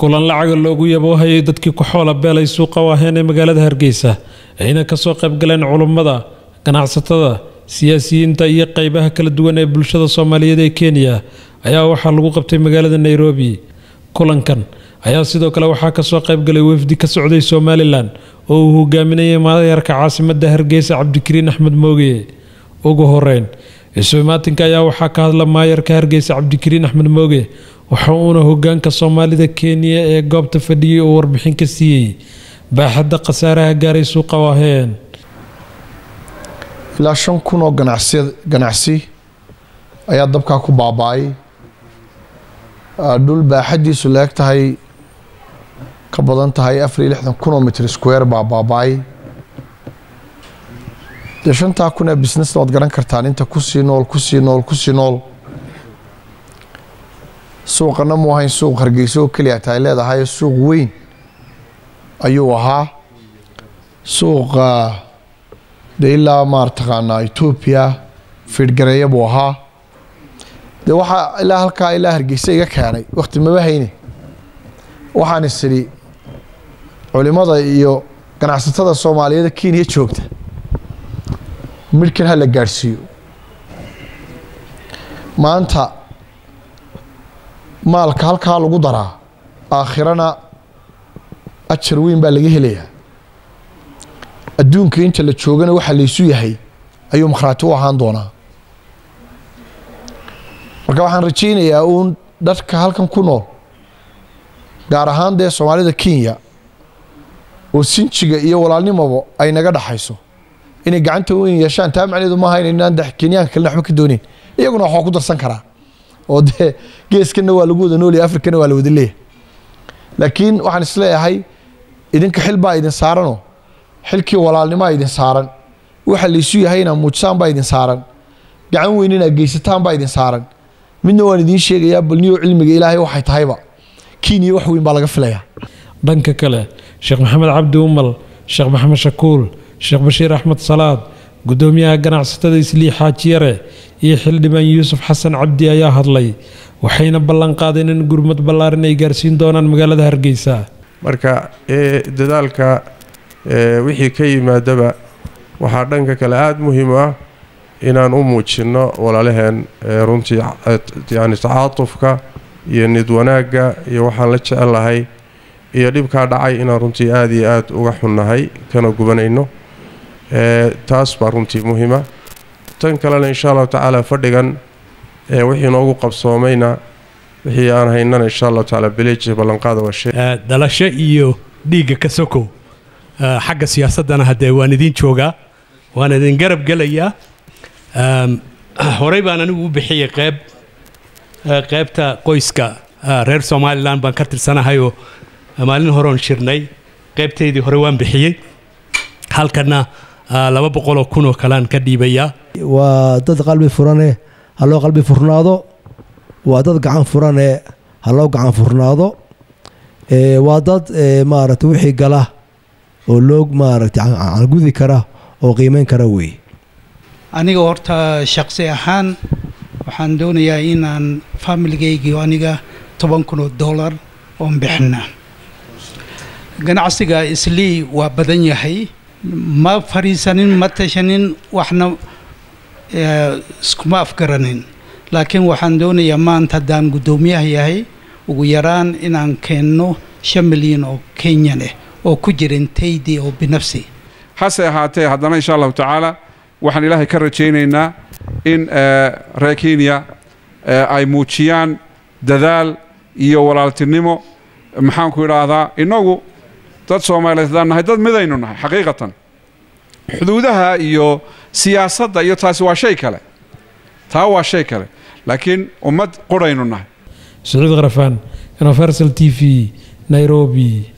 kulan lacaga loogu yaboohayay dadkii ku xoola beelay suuqa waaheen ee magaalada hargeysa ayna kasoo qaybgaleen culummada ganacsatada siyaasiyiinta iyo qeybaha kala duwan ee bulshada soomaaliyeed ee kenya ayaa waxaa lagu qabtay magaalada nairobi kulankan ayaa sidoo kale waxaa kasoo qaybgalay wafdi ka socday somalilan oo uu hogaaminayay maayarka caasimada hargeysa cabdikariin axmed mooge ugu horeyn isumaatinka ayaa waxaa ka hadla maayarka hargeysa cabdikariin axmed mooge waxa uuna hogaanka soomaalida kenya ee goobta fadhiyay oo warbixin ka siiyey baaxadda khasaaraha gaaray suuqa waaheen ilaa shan kun oo ganacsi ayaa dabkaa ku baaba-ay dhul baaxaddiisu la-eg tahay ka badan tahay afar iyo lixdan kun oo mitr square baa baaba-ay dee shantaa kun ee businessna waad garan kartaan inta kusii nool kusii nool kusii nool suuqana mu ahayn suuq hargeyso oo keliya tahay leedahay suuq weyn ayuu ahaa suuqa dee ilaa maartaqaanaa etoobiya fiidhgareeya buu ahaa dee waxaa ilaa halkaa ilaa hargeysa iga keenay wakti maba hayne waxaan is idhi culimada iyo ganacsatada soomaaliyeed kenya joogta midhkan ha la gaadhsiiyo maanta maalka halkaa lagu daraa aakhirana ajar weyn baa laga helayaa adduunka inta la joogana waxa laysu yahay ayuu makhraati u ahaan doonaa marka waxaan rajaynayaa uun dadka halkan ku nool gaar ahaan dee soomaalida kenya oo sinjiga iyo walaalnimaba ay naga dhaxayso inay gacanta weyn yeeshaan taa macneedu maaha inaynaan kenyaanka kalena waxba ka dooneyn iyaguna waxaa ku darsan karaa oo dee geeskana waa lagu wada noolaya afrikana waa la wada leeyahay laakiin waxaan isleeyahay idinka xil baa idin saaranoo xilkii walaalnimaa idin saaran waxa laysu yahay inaa muujisaan baa idin saaran gacan weyn inaa geysataan baa idin saaran midna waan idiin sheegayaa balniyo cilmiga ilaahay waxay tahayba kenya wax weyn baa laga filayaa dhanka kale sheekh maxamed cabdi umal sheekh maxamed shakuul sheekh bashiir axmed salaad gudoomiyaha ganacsatada islii xaajiyare iyo xildhibaan yuusuf xasan cabdi ayaa hadlay waxayna ballan qaadeen in gurmad ballaaran ay gaarsiin doonaan magaalada hargeysa marka dadaalka wixii ka yimaadaba waxaa dhanka kale aada muhiim u ah inaan u muujinno walaalaheen runtii yani tacaatufka iyo nid wanaagga iyo waxaan la jecellahay iyo dhibkaa dhacay inaan runtii aada iyo aada uga xunnahay kana gubanayno taas baa runtii muhiima tan kalena insha allahu tacaala fadhigan wixii noogu qabsoomayna wixii aan haynana insha allahu tacaala beleji ballanqaada waa shay dhalasho iyo dhiigga ka sokow xagga siyaasaddana haddee waan idiin joogaa waan idin garab gelayaa horey baan anigu u bixiyey qeyb qeybta qoyska reer somalilan baan ka tirsanahayoo maalin horeon shirnay qeybtaydii hore waan bixiyey halkana laba boqoloo kun oo kalean ka dhiibayaa waa dad qalbi furane ha loo qalbi furnaado waa dad gacan furane ha loo gacan furnaado waa dad maaragta wixii gala oo loo maaragta cangudi kara oo qiimeyn kara weeye aniga horta shaqsi ahaan waxaan doonayaa inaan faamiligaygi aniga toban kun oo dollar oon bixina ganacsiga islii waa badan yahay ma fariisanin ma tashanin waxna iskuma afgaranin laakiin waxaan doonayaa maanta haddaan guddoomiyaha yahay ugu yaraan inaan keenno shan milyan oo kenyan ah oo ku jirin taydii oo binafsi hase ahaatee haddana insha allahu tacaala waxaan ilaahay ka rajaynaynaa in reer kenya ay muujiyaan dadaal iyo walaaltinimo maxaanku idhaahdaa innagu dad soomaaliyeed haddaan nahay dad midaynu nahay xaqiiqatan xuduudaha iyo siyaasadda iyo taasi waa shay kale taa waa shay kale laakiin ummad quraynu nahay sacuud kharafaan universal t v nairobi